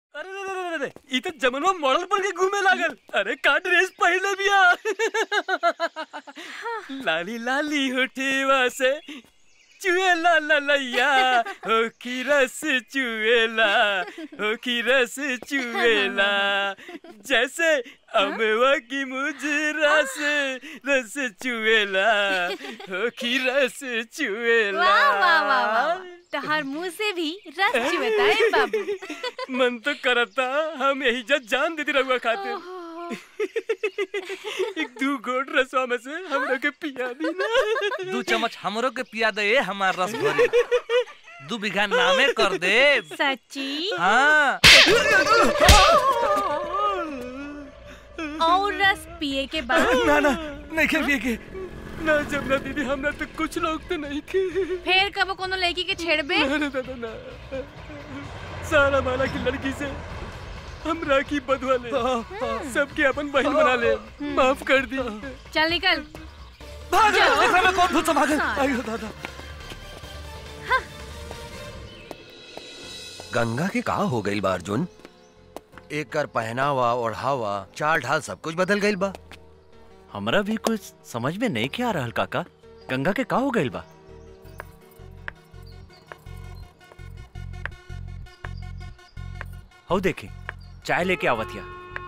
अरे रे रे रे रे ई तो जमनवा मॉडल बन के घूमे लागल अरे का ड्रेस पहले बिया लाली लाली होठेवा से चुएला ललैया हो की रस चुएला हो की रस चुएला जैसे अमवा की मुजरा से रस चुएला हो की रस चुएला वाह वाह वाह वाह तहार मुंह से भी रस चुवता है बाबू मन तो करता हम यही जब जान देती रहुआ खातिर ओहो, एक दू घोट रसवा में से हमरा के पिया दी ना दू चम्मच हमरो के पिया दे हमार रस भरी दू बीघा नामे कर दे सच्ची हाँ और रस पिए के बाद ना ना नहीं के पिए के ना जमुना दीदी हमरा तो कुछ लोग तो नहीं के फिर कब कोनो लड़की के छेड़बे अरे दादा ना सारा माला की लड़की से हम राखी बधवा ले सबके अपन बहन बना ले माफ कर दी चल निकल भाग जाओ। एकरा में कौन भूत समागल हाँ। आयो दादा गंगा के का हो गई बा अर्जुन एकर पहनावा ओढ़ावा चाल ढाल सब कुछ बदल गई बा हमरा भी कुछ समझ में नहीं के आ रहल काका गंगा के का हो गइल बा हौ देखी चाय लेके आवतिया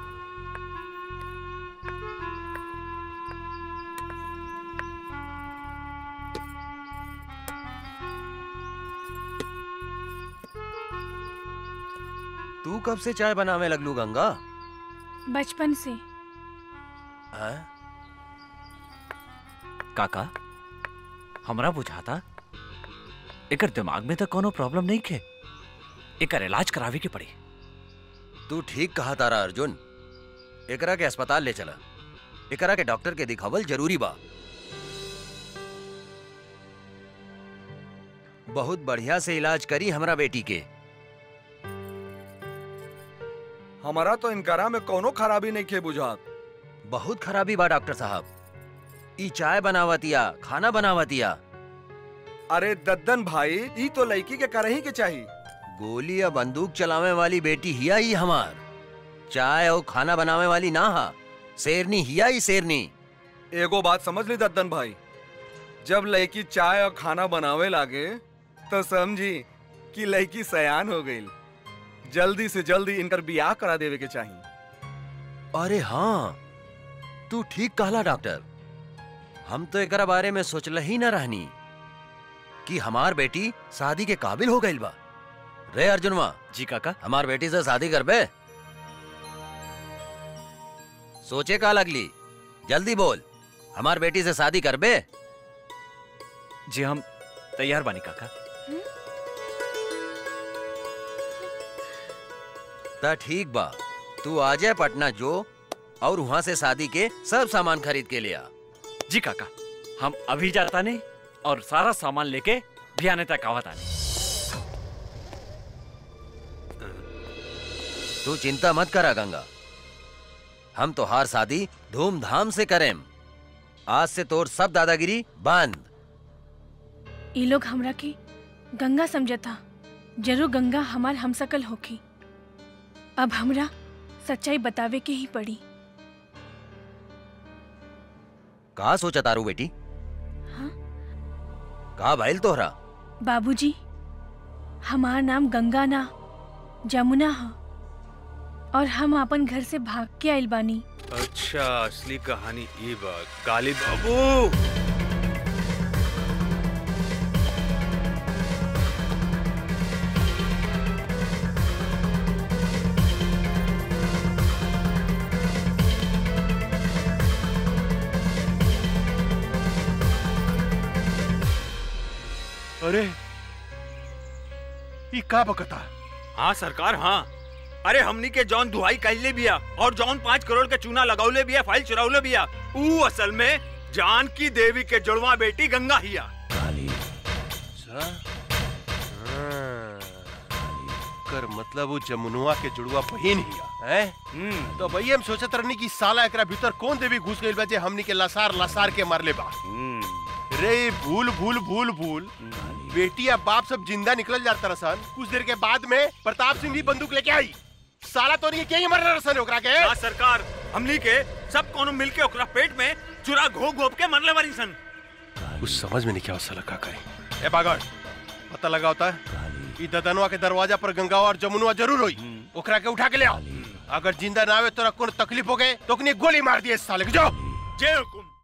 तू कब से चाय बनावे लगलू गंगा बचपन से हाँ? काका हमरा बुझाता एकर दिमाग में तो कोनो प्रॉब्लम नहीं खे एकर इलाज करावे के पड़ी तू ठीक कहा तारा अर्जुन एकरा के अस्पताल ले चला एकरा के डॉक्टर के दिखावल जरूरी बा बहुत बढ़िया से इलाज करी हमरा बेटी के हमारा तो इनकारा में कोनो खराबी नहीं खे बुझात बहुत खराबी बा डॉक्टर साहब ई चाय बनावतिया खाना बनावतिया अरे दद्दन भाई ई तो लड़की के करही के चाहिए गोली या बंदूक चलावे वाली बेटी हिया ही हमार चाय और खाना बनावे वाली ना हा शेरनी हिया ही शेरनी एगो बात समझ ली दद्दन भाई जब लड़की चाय और खाना बनावे लागे तो समझी कि लड़की सयान हो गई जल्दी से जल्दी इनकर बियाह करा देवे के चाहिए अरे हाँ तू ठीक कहला डॉक्टर हम तो एकरा बारे में सोचल ही न रहनी कि हमार बेटी शादी के काबिल हो गई बा रे अर्जुनवा जी काका हमार बेटी से शादी करबे सोचे का लगली जल्दी बोल हमार बेटी से शादी करबे जी हम तैयार बानी काका ता ठीक बा तू आ जाए पटना जो और वहाँ से शादी के सब सामान खरीद के लिया जी काका हम अभी जाता नहीं और सारा सामान लेके भियाने तक आवता नहीं तू चिंता मत करा गंगा हम तो हार शादी धूमधाम से करें आज से तोर सब दादागिरी बंद ई लोग हमरा के गंगा समझता जरूर गंगा हमार हमसकल होखी अब हमरा सच्चाई बतावे के ही पड़ी कहा सोचा तारू बेटी हाँ? कहा भाईल तोहरा बाबूजी हमार नाम गंगा ना जमुना है और हम अपन घर से भाग के आइल बानी अच्छा असली कहानी ये बात काली बाबू अरे ई का बकता हाँ सरकार हाँ अरे हमनी के जौन दुहाई कैले बिया और जौन पाँच करोड़ के चूना लगौले बिया फाइल चुरावले बिया ऊ असल में जानकी देवी के जुड़वा बेटी गंगा हिया कर मतलब वो जमुनुआ के जुड़वा बहिन हिया हैं तो भई हम सोचत रहनी कि साला एकरा भीतर कौन देवी घुस गइल बा जे हमनी के लसार लसार के मारले बा रे भूल भूल भूल भूल बेटी या बाप सब जिंदा निकल जाता रसन कुछ देर के बाद में प्रताप सिंह भी बंदूक लेके आई साला तो नहीं के मर रसन ओकरा के ना सरकार हमनी के सब कोनो मिलके ओकरा पेट में चुरा घो घोप के मरले बारी सन कुछ समझ में नहीं क्या साला का करे ए बागड़ पता लगा होता है ई ददनवा के दरवाजा पर गंगा और जमुनवा जरूर होई ओकरा के उठा के ले आओ अगर जिंदा ना आवे तोरा कोनो तकलीफ हो गए तो ओकनी गोली मार दिए इस साले के जाओ जय हुकुम